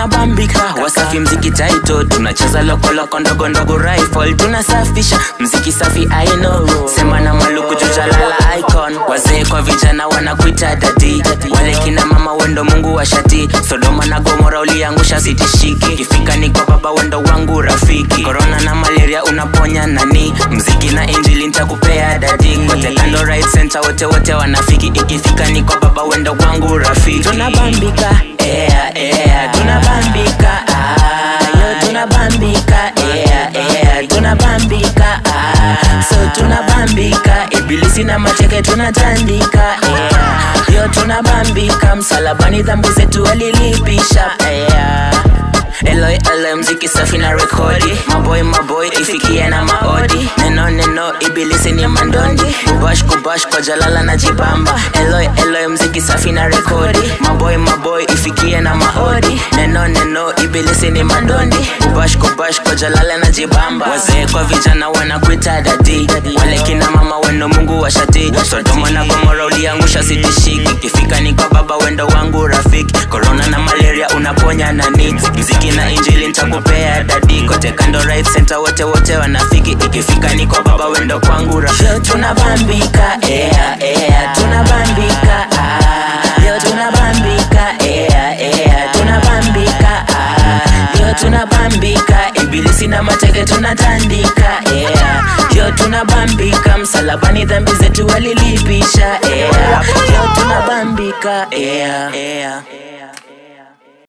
tunabambika wasafi mziki taito tunacheza lokoloko ndogo ndogo rifle tunasafisha mziki safi I know sema na maluku jujalala icon wazee kwa vijana wanakuita dadi wale kina mama wendo mungu wa shati sodoma na gomora uliangusha sitishiki kifika ni kwa baba wendo wangu rafiki korona na malaria unaponya nani mziki na injili ntakupea dadi kote kando right center wote wote wanafiki ikifika ni kwa baba wendo wangu rafiki tunabambika ea ea tunabambika ah, yo tunabambika ea ea tunabambika ah, so tunabambika ibilisi na mateke tunatandika ea yo tunabambika msalabani dhambi zetu alilipisha ea Eloi Eloi mziki safi na rekodi Maboy maboy ifikie na maodi Neno neno ibilisi ni mandondi Kubash kubash kwa jalala na jibamba Eloi Eloi mziki safi na rekodi Maboy maboy ifikie na maodi Neno neno ibilisi ni mandondi Kubash kubash kwa jalala na jibamba Wazee kwa vijana wanakuita dadi Wale kina mama wendo mungu wa shati Sodoma na Gomora uliangusha sitishiki Kifika ni kwa baba wendo wangu rafiki Corona na malaria unaponya nani Mziki na injili ntakupea dadi Kote kando right center wote wote wanafiki Ikifika ni kwa baba wendo kwangu rafiki Tunabambika ea ea tunabambika ah. Yo tunabambika ea ea tunabambika ah. Yo tunabambika ibilisi na mateke tunatandika ea Yo tunabambika msalabani dhambi zetu walilipisha ea Yo tunabambika ea ea